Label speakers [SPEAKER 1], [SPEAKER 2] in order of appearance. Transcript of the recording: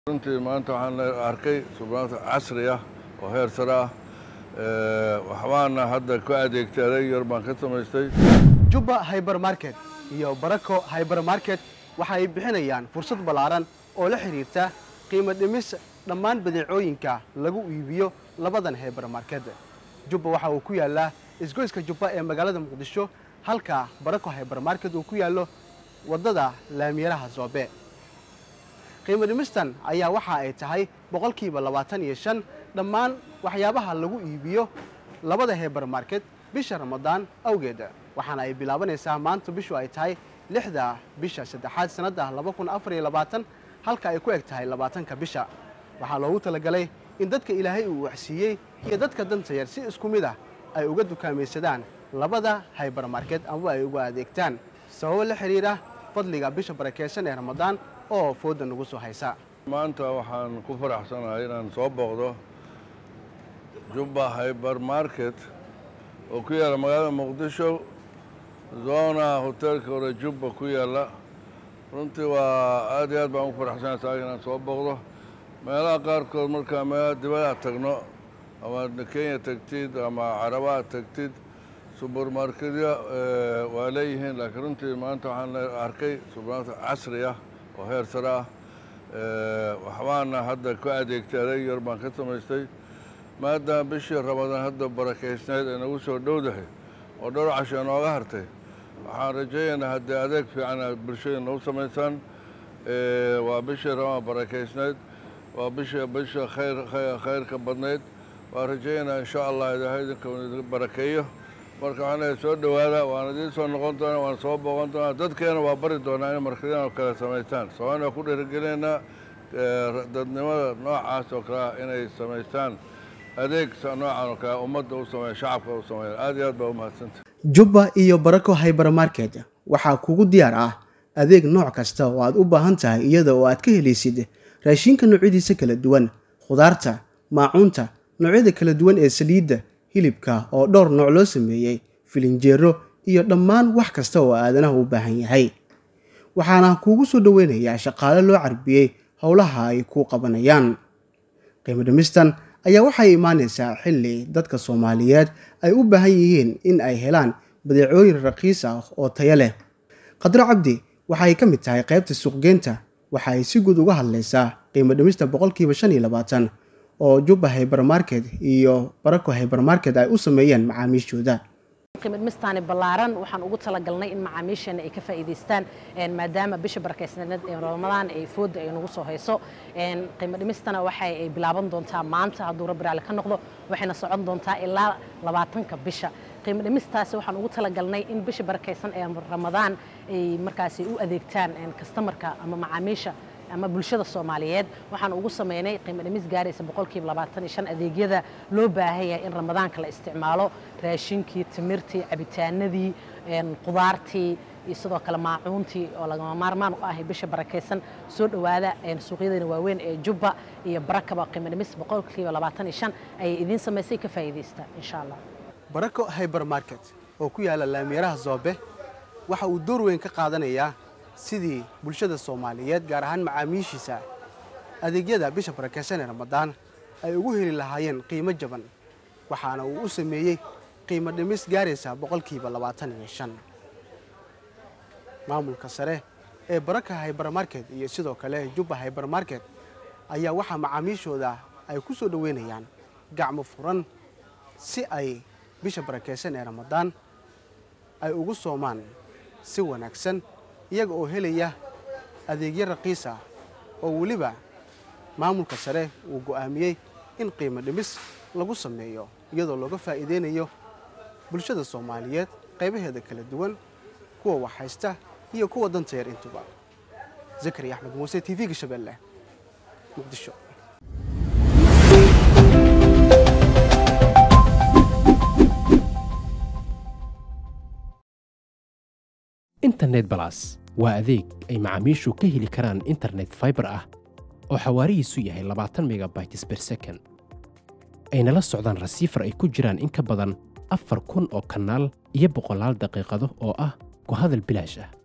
[SPEAKER 1] runtii maanta waxaan arkay subaanta casri ah oo heer sare ah waxbaana hadda ku adeegtay adeeg yar baan ka samaystay
[SPEAKER 2] jubba hybermarket iyo barako hybermarket waxa ay bixinayaan fursad ballaaran oo la xidhiirta qiimo dhimis dhammaan badeecooyinka lagu iibiyo labadan hybermarket jubba waxa uu ku yaallaa isgoyska jubba ee magaalada muqdisho halka barako hybermarket uu ku yaallo waddada laamiyaraha zoobe qiimo dhimistan ayaa waxa ay tahay boqolkiiba labaatan iyo shan dhammaan waxyaabaha lagu iibiyo labada hybermarket bisha ramadaan awgeed waxaana ay bilaabanaysaa maanta bishu ay tahay lixda bisha saddexaad sannadda laba kun afar iyo labaatan halka ay ku eg tahay labaatanka bisha waxaa loogu talagalay in dadka ilaahay uu waxsiiyey iyo dadka danta yar si isku mid ah ay uga dukaamaysadaan labada hybermarket amaba ay uga adeegtaan sababo la xidhiira fadliga bisha barakeysan ee ramadaan oo fooda nagu soo haysa
[SPEAKER 1] maanta waxaan ku faraxsanahay inaan soo booqdo jubba hybermarket oo ku yaalla magaalada muqdisho zona hoteelka hore jubba ku yaalla runtii waa aad iyo aad baan ugu faraxsanahay tahay inaan soo booqdo meelaha qaarkood markaa meelaha dibadaha tagno ama kenya tagtid ama carabaha tagtid subermarketya waa leeyihiin laakiin runtii maanta waxaan arkay subermarket casri ah oo heer sare ah waxbaana hadda ku adeegtay adeeg yar baan ka samaystay maadaama bishii ramadaan hadda barakeysnayd ay nagu soo dhowdahay oo dhowr casho nooga hartay waxaan rajaynaynaa haddii adeeg fiican aad bulshada nagu samaysaan waa bishii ramadaan barakeysnayd waa bisha bisha khayr khayrka badnayd waan rajaynaynaa insha allah ilaahay idinka idin barakeeyo marka waxaan leeyahay soo dhowaada waan idiin soo noqon doonaa waan soo booqan doonaa dadkeena waa bari doonaa inay markadaan oo kale samaystaan soomaalina waa ku dhiirigelinaynaa dadnimada noocaas oo kale ah inay samaystaan adeeg noocan oo kale ummadda u sameeya shacabka u sameeya aad iyo aad baa u mahadsanta
[SPEAKER 2] jubba iyo barako hybermarket waxaa kugu diyaar ah adeeg nooc kasta oo aad u baahan tahay iyada oo aad ka helaysid raashinka noocyadiisa kala duwan khudaarta maacuunta noocyada kala duwan ee saliidda hilibka oo dhowr nooc loo sameeyey filinjeero iyo dhammaan wax kasta oo aadanaha u baahan yahay waxaana kuugu soo dhoweynayaa shaqaale loo carbiyey howlaha ay ku qabanayaan qiimo dhimistan ayaa waxay imaanaysaa xilli dadka soomaaliyeed ay u baahan yihiin in ay helaan badeecooyin raqiis ah oo tayo leh khadro cabdi waxay ka mid tahay qaybta suuqgeynta waxa ay si guud uga hadlaysaa qiimo dhimista boqolkiiba shan iyo labaatan oo jubba hybermarket iyo barako hybermarket ay u sameeyeen macaamiishooda
[SPEAKER 3] qiimidhimistaani ballaaran waxaan ugu talagalnay in macaamiisheena ay ka faa'iidaystaan maadaama bisha barakeysaneed ee ramadaan ay fooda ay nagu soo hayso qiimidhimistana waxay ay bilaaban doontaa maanta hadduu rabbi raalli ka noqdo waxayna socon doontaa ilaa labaatanka bisha qiimo dhimistaasi waxaan ugu talagalnay in bisha barakeysan ee ramadaan ay markaasi u adeegtaan kastamarka ama macaamiisha ama bulshada soomaaliyeed waxaan ugu sameynay qiimo dhimis gaaraysa boqolkiiba labaatan iyo shan adeegyada loo baahan yahay in ramadaanka la isticmaalo raashinkii timirtii cabitaanadii qudaartii iyo sidoo kale maacuuntii oo lagama maarmaan u ahay bisha barakeysan soo dhowaada suuqyadeena waaweyn ee jubba iyo barakaba qiimo dhimis boqolkiiba labaatan iyo shan ayay idiin samaysay ka faa'iidaysta insha allah
[SPEAKER 2] barako hybermarket oo ku yaalla laamiyaraha zoobe waxa uu door weyn ka qaadanayaa sidii bulshada soomaaliyeed gaar ahaan macaamiishiisa adeegyada bisha barakeysan ee ramadaan ay ugu heli lahaayeen qiimo jaban waxaana uu u sameeyey qiimo dhimis gaaraysa boqolkiiba labaatan iyo shan maamulka sare ee baraka hybermarket iyo sidoo kale jubba hybermarket ayaa waxaa macaamiishooda ay ku soo dhoweynayaan gacmo furan si ay bisha barakeysan ee ramadaan ay ugu soomaan si wanaagsan iyaga oo helaya adeegyo raqiis ah oo weliba maamulka sare uu go'aamiyey in qiimo dhimis lagu sameeyo iyadoo looga faa'iideynayo bulshada soomaaliyeed qaybaheeda kala duwan kuwa wax haysta iyo kuwa danta yar intuba zakari axmed muuse t v-ga shabeelle muqdisho
[SPEAKER 4] internet balas waa adeeg ay macaamiishu ka heli karaan internet faibar ah oo xawaarihiisu yahay labaatan megabytes ber second ayna la socdaan rasiifar ay ku jiraan in ka badan afar kun oo kanaal iyo boqolaal daqiiqado oo ah ku hadal bilaash ah